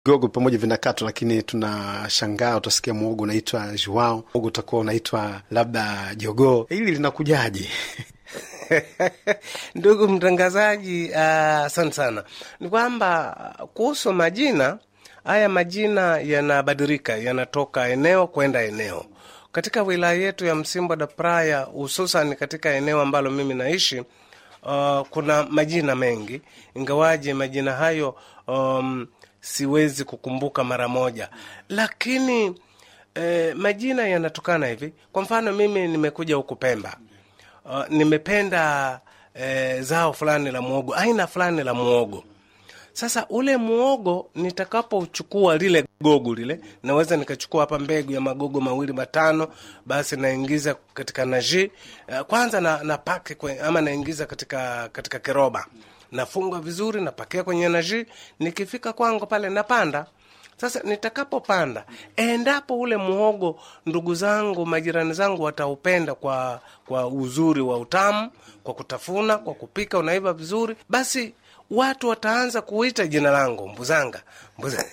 vigogo pamoja vinakatwa, lakini tunashangaa, utasikia mwogo unaitwa juao, mwogo utakuwa unaitwa labda jogoo. Hili linakujaje? Ndugu mtangazaji, asante uh, sana. Ni kwamba kuhusu majina haya, majina yanabadilika, yanatoka eneo kwenda eneo. Katika wilaya yetu ya Msimbo da Praya, hususan katika eneo ambalo mimi naishi, uh, kuna majina mengi, ingawaje majina hayo um, siwezi kukumbuka mara moja, lakini eh, majina yanatokana hivi. Kwa mfano mimi nimekuja huku Pemba, uh, nimependa eh, zao fulani la muogo, aina fulani la muogo. Sasa ule muogo nitakapochukua lile gogo lile, naweza nikachukua hapa mbegu ya magogo mawili matano, basi naingiza katika naji kwanza na, na pake kwe, ama naingiza katika katika kiroba, nafunga vizuri, napakia kwenye naji. Nikifika kwangu pale napanda sasa nitakapopanda, endapo ule muhogo ndugu zangu, majirani zangu wataupenda kwa kwa uzuri wa utamu, kwa kutafuna, kwa kupika, unaiva vizuri, basi watu wataanza kuita jina langu Mbuzanga, Mbuzanga.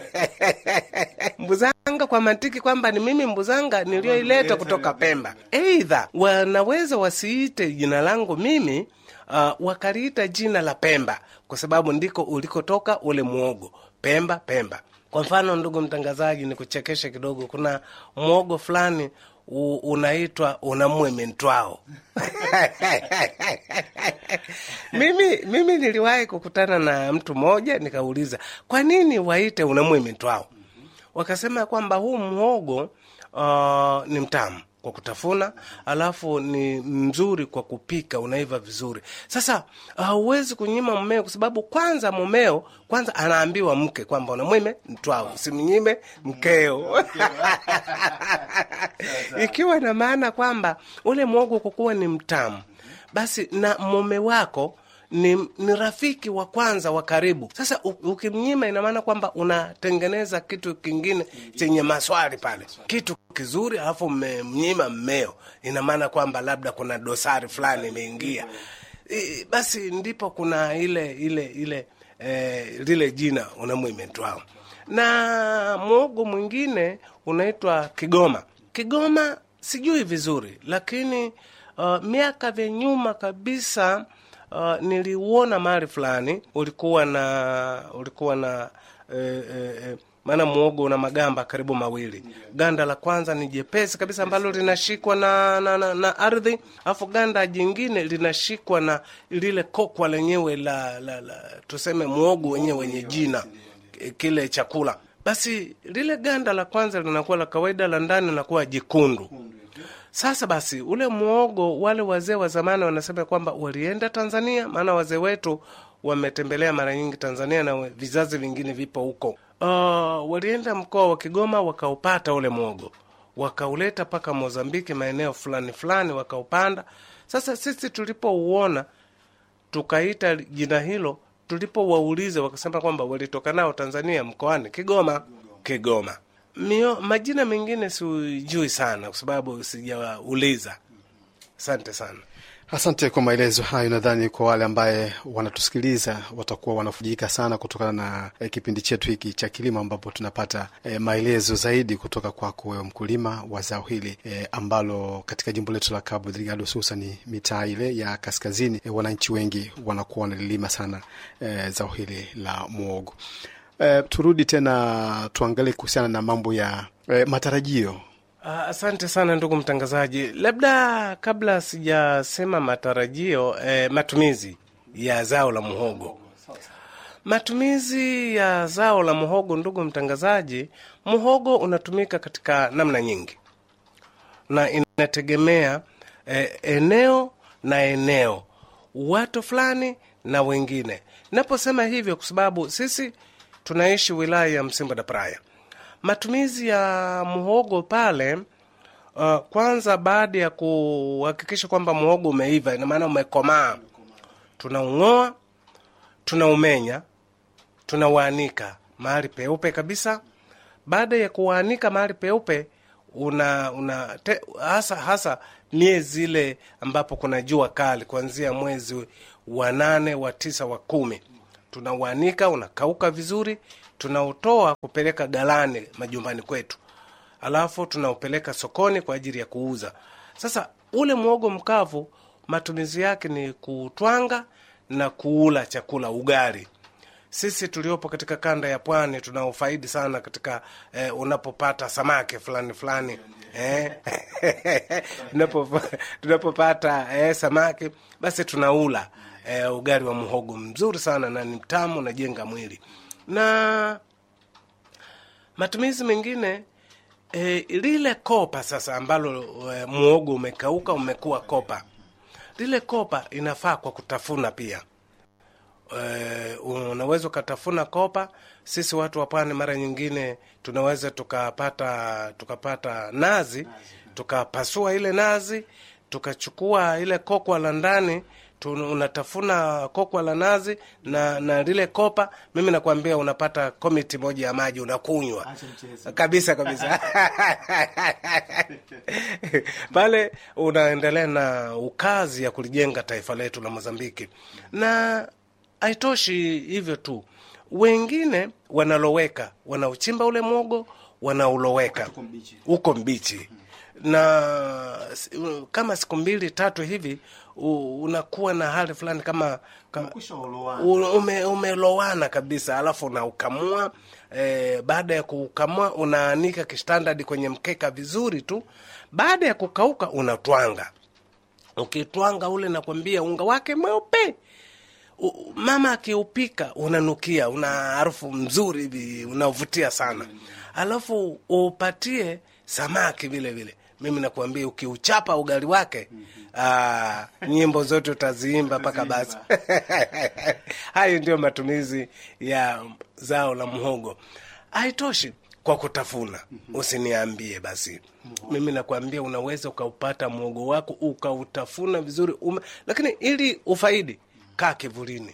Mbuzanga kwa mantiki kwamba ni mimi Mbuzanga niliyoileta kutoka Pemba. Eidha wanaweza wasiite jina langu mimi uh, wakaliita jina la Pemba kwa sababu ndiko ulikotoka ule muogo Pemba, Pemba. Kwa mfano, ndugu mtangazaji, ni kuchekesha kidogo, kuna mwogo fulani unaitwa unamweme ntwao mimi, mimi niliwahi kukutana na mtu mmoja nikauliza, kwa nini waite unamweme ntwao? Wakasema kwamba huu mwogo uh, ni mtamu kwa kutafuna, alafu ni mzuri kwa kupika, unaiva vizuri. Sasa hauwezi uh, kunyima mmeo, kwa sababu kwanza mumeo kwanza anaambiwa mke kwamba unamwime mtwao, usimnyime mkeo ikiwa na maana kwamba ule mwogo kwa kuwa ni mtamu, basi na mume wako ni, ni rafiki wa kwanza wa karibu. Sasa ukimnyima, ina maana kwamba unatengeneza kitu kingine chenye maswali pale, kitu kizuri, alafu mmemnyima mmeo, ina maana kwamba labda kuna dosari fulani imeingia. Basi ndipo kuna ile ile ile eh, lile jina unamwimetwao. Na mwogo mwingine unaitwa Kigoma. Kigoma sijui vizuri, lakini uh, miaka vya nyuma kabisa Uh, niliuona mahali fulani ulikuwa na ulikuwa na eh, eh, maana muogo una magamba karibu mawili. Ganda la kwanza ni jepesi kabisa ambalo linashikwa na, na, na, na ardhi, alafu ganda jingine linashikwa na lile kokwa lenyewe la, la, la tuseme muogo wenyewe wenye jina kile chakula. Basi lile ganda la kwanza linakuwa la kawaida, la ndani linakuwa jekundu. Sasa basi ule muogo, wale wazee wa zamani wanasema kwamba walienda Tanzania, maana wazee wetu wametembelea mara nyingi Tanzania na vizazi vingine vipo huko. Uh, walienda mkoa wa Kigoma wakaupata ule muogo, wakauleta mpaka Mozambiki, maeneo fulani fulani, wakaupanda. Sasa sisi tulipouona tukaita jina hilo, tulipowauliza wakasema kwamba walitoka nao Tanzania, mkoani Kigoma. Kigoma Mio, majina mengine sijui sana kwa sababu sijauliza. Asante sana. Asante kwa maelezo hayo. Nadhani kwa wale ambaye wanatusikiliza watakuwa wanafujika sana kutokana na eh, kipindi chetu hiki cha kilimo ambapo tunapata eh, maelezo zaidi kutoka kwako wewe mkulima wa zao hili eh, ambalo katika jimbo letu la Cabo Delgado hususani mitaa ile ya kaskazini eh, wananchi wengi wanakuwa wanalilima sana eh, zao hili la muogo. Eh, turudi tena tuangalie kuhusiana na mambo ya eh, matarajio Asante sana ndugu mtangazaji, labda kabla sijasema matarajio eh, matumizi ya zao la muhogo. Matumizi ya zao la muhogo, ndugu mtangazaji, muhogo unatumika katika namna nyingi na inategemea eh, eneo na eneo, watu fulani na wengine. Naposema hivyo kwa sababu sisi tunaishi wilaya ya Msimbo da Praia matumizi ya muhogo pale uh, kwanza baada ya kuhakikisha kwamba muhogo umeiva, ina maana umekomaa, tunaung'oa, tunaumenya, tunauanika mahali peupe kabisa. Baada ya kuanika mahali peupe, una, una te, hasa hasa miezi ile ambapo kuna jua kali, kuanzia mwezi wa nane wa tisa wa kumi tunauanika, unakauka vizuri tunautoa kupeleka galani majumbani kwetu, alafu tunaupeleka sokoni kwa ajili ya kuuza. Sasa ule mwogo mkavu matumizi yake ni kutwanga na kuula chakula ugali. Sisi tuliopo katika kanda ya pwani tunaufaidi sana katika eh, unapopata samaki fulani fulani eh, tunapo- tunapopata eh, samaki basi tunaula eh, ugali wa muhogo mzuri sana na ni mtamu, unajenga mwili na matumizi mengine e, lile kopa sasa ambalo e, muogo umekauka umekuwa kopa, lile kopa inafaa kwa kutafuna pia. E, unaweza ukatafuna kopa. Sisi watu wa pwani mara nyingine tunaweza tukapata tukapata nazi tukapasua ile nazi tukachukua ile kokwa la ndani tu- unatafuna kokwa la nazi na na lile kopa, mimi nakwambia unapata komiti moja ya maji unakunywa kabisa kabisa pale unaendelea na ukazi ya kulijenga taifa letu la Mozambiki. Na haitoshi hivyo tu, wengine wanaloweka, wanauchimba ule mwogo, wanauloweka uko mbichi na s- kama siku mbili tatu hivi u- unakuwa na hali fulani kama, kama u- ume, umelowana kabisa, alafu unaukamua e, baada ya kuukamua unaanika kistandard kwenye mkeka vizuri tu. Baada ya kukauka unatwanga. Ukitwanga ule, nakwambia unga wake mweupe U- mama akiupika unanukia, una harufu mzuri hivi unavutia sana, alafu upatie samaki vile vile. Mimi nakuambia ukiuchapa ugali wake aa, nyimbo zote utaziimba mpaka basi. Hayo ndio matumizi ya zao la mhogo. Haitoshi kwa kutafuna, usiniambie basi. Mimi nakwambia unaweza ukaupata mwogo wako ukautafuna vizuri ume, lakini ili ufaidi, kaa kivulini,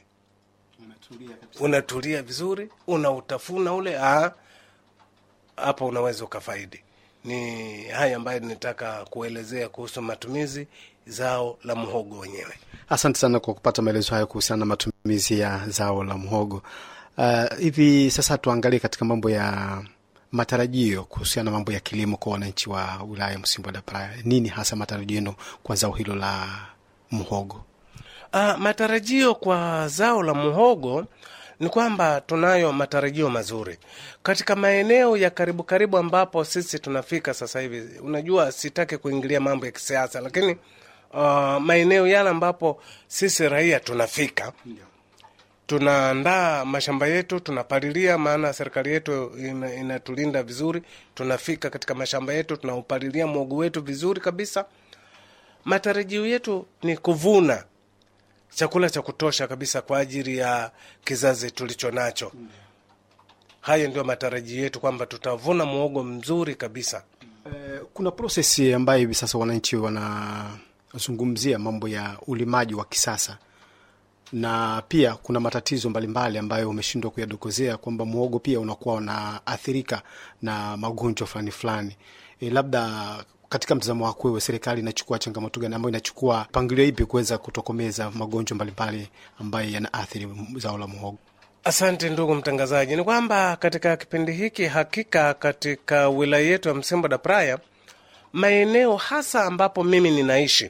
unatulia vizuri, unautafuna ule ah, hapo unaweza ukafaidi. Ni haya ambayo nitaka kuelezea kuhusu matumizi zao la mhogo wenyewe. Asante sana kwa kupata maelezo hayo kuhusiana na matumizi ya zao la mhogo. Uh, hivi sasa tuangalie katika mambo ya matarajio kuhusiana na mambo ya kilimo kwa wananchi wa wilaya ya Msimbo da Praia. Nini hasa matarajio yenu kwa zao hilo la mhogo? Uh, matarajio kwa zao la muhogo ni kwamba tunayo matarajio mazuri katika maeneo ya karibu karibu ambapo sisi tunafika sasa hivi. Unajua, sitaki kuingilia mambo ya kisiasa, lakini uh, maeneo yale ambapo sisi raia tunafika tunaandaa mashamba yetu, tunapalilia, maana serikali yetu ina- inatulinda vizuri. Tunafika katika mashamba yetu, tunaupalilia mwogo wetu vizuri kabisa. Matarajio yetu ni kuvuna chakula cha kutosha kabisa kwa ajili ya kizazi tulicho nacho. Hayo ndio matarajio yetu kwamba tutavuna mwogo mzuri kabisa. Eh, kuna prosesi ambayo hivi sasa wananchi wanazungumzia mambo ya ulimaji wa kisasa na pia kuna matatizo mbalimbali ambayo umeshindwa kuyadokozea kwamba mwogo pia unakuwa unaathirika na magonjwa fulani fulani. E, labda katika mtazamo wako wewe, serikali inachukua changamoto gani ambayo inachukua mpangilio ipi kuweza kutokomeza magonjwa mbalimbali ambayo yanaathiri zao la mwogo? Asante ndugu mtangazaji, ni kwamba katika kipindi hiki hakika katika wilaya yetu ya Msimbo da Praia, maeneo hasa ambapo mimi ninaishi,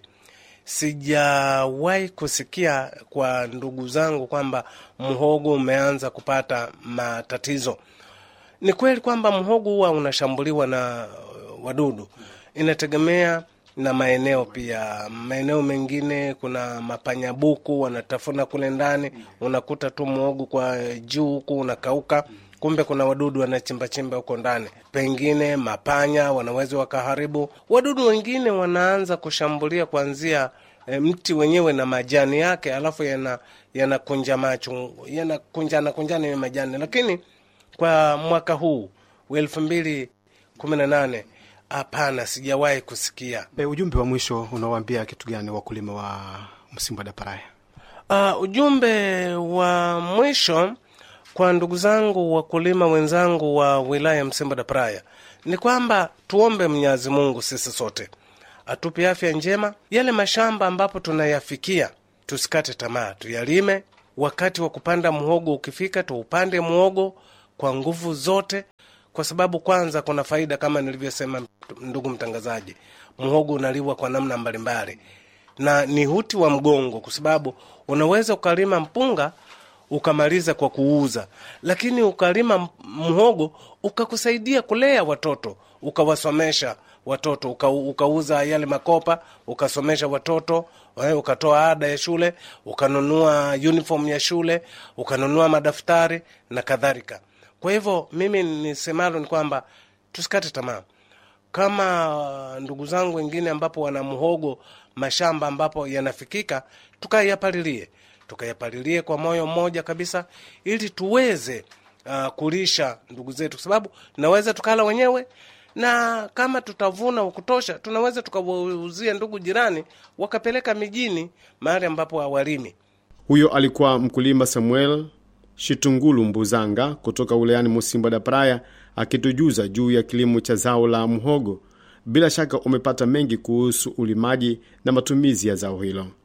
sijawahi kusikia kwa ndugu zangu kwamba mhogo umeanza kupata matatizo. Ni kweli kwamba mhogo huwa unashambuliwa na uh, wadudu, inategemea na maeneo pia. Maeneo mengine kuna mapanyabuku wanatafuna kule ndani, unakuta tu mhogo kwa juu huku unakauka, kumbe kuna wadudu wanachimbachimba huko ndani. Pengine mapanya wanaweza wakaharibu. Wadudu wengine wanaanza kushambulia kuanzia e, mti wenyewe na majani yake, alafu yana yanakunja macho yanakunjana kunjana ya majani, lakini kwa mwaka huu wa elfu mbili kumi na nane hapana, sijawahi kusikia. E, ujumbe wa mwisho unawaambia kitu gani wakulima wa Msimbo da Praia? Uh, ujumbe wa mwisho kwa ndugu zangu wakulima wenzangu wa wilaya ya Msimbo da Praia ni kwamba tuombe Mwenyezi Mungu sisi sote atupe afya njema. Yale mashamba ambapo tunayafikia tusikate tamaa, tuyalime. Wakati wa kupanda muhogo ukifika, tuupande muhogo kwa nguvu zote, kwa sababu kwanza kuna faida kama nilivyosema, ndugu mtangazaji, muhogo unaliwa kwa namna mbalimbali na ni huti wa mgongo, kwa sababu unaweza ukalima mpunga ukamaliza kwa kuuza, lakini ukalima mhogo ukakusaidia kulea watoto, ukawasomesha watoto uka, ukauza yale makopa ukasomesha watoto eh, ukatoa ada ya shule, ukanunua uniform ya shule, ukanunua madaftari na kadhalika. Kwa hivyo mimi nisemalo ni kwamba tusikate tamaa kama ndugu zangu wengine ambapo wana mhogo mashamba ambapo yanafikika, tukayapalilie tukayapalilie kwa moyo mmoja kabisa, ili tuweze uh, kulisha ndugu zetu, kwa sababu tunaweza tukala wenyewe, na kama tutavuna kutosha, tunaweza tukawauzia ndugu jirani, wakapeleka mijini, mahali ambapo hawalimi. Huyo alikuwa mkulima Samuel Shitungulu Mbuzanga kutoka wilayani Musimba da Praia akitujuza juu ya kilimo cha zao la mhogo. Bila shaka umepata mengi kuhusu ulimaji na matumizi ya zao hilo.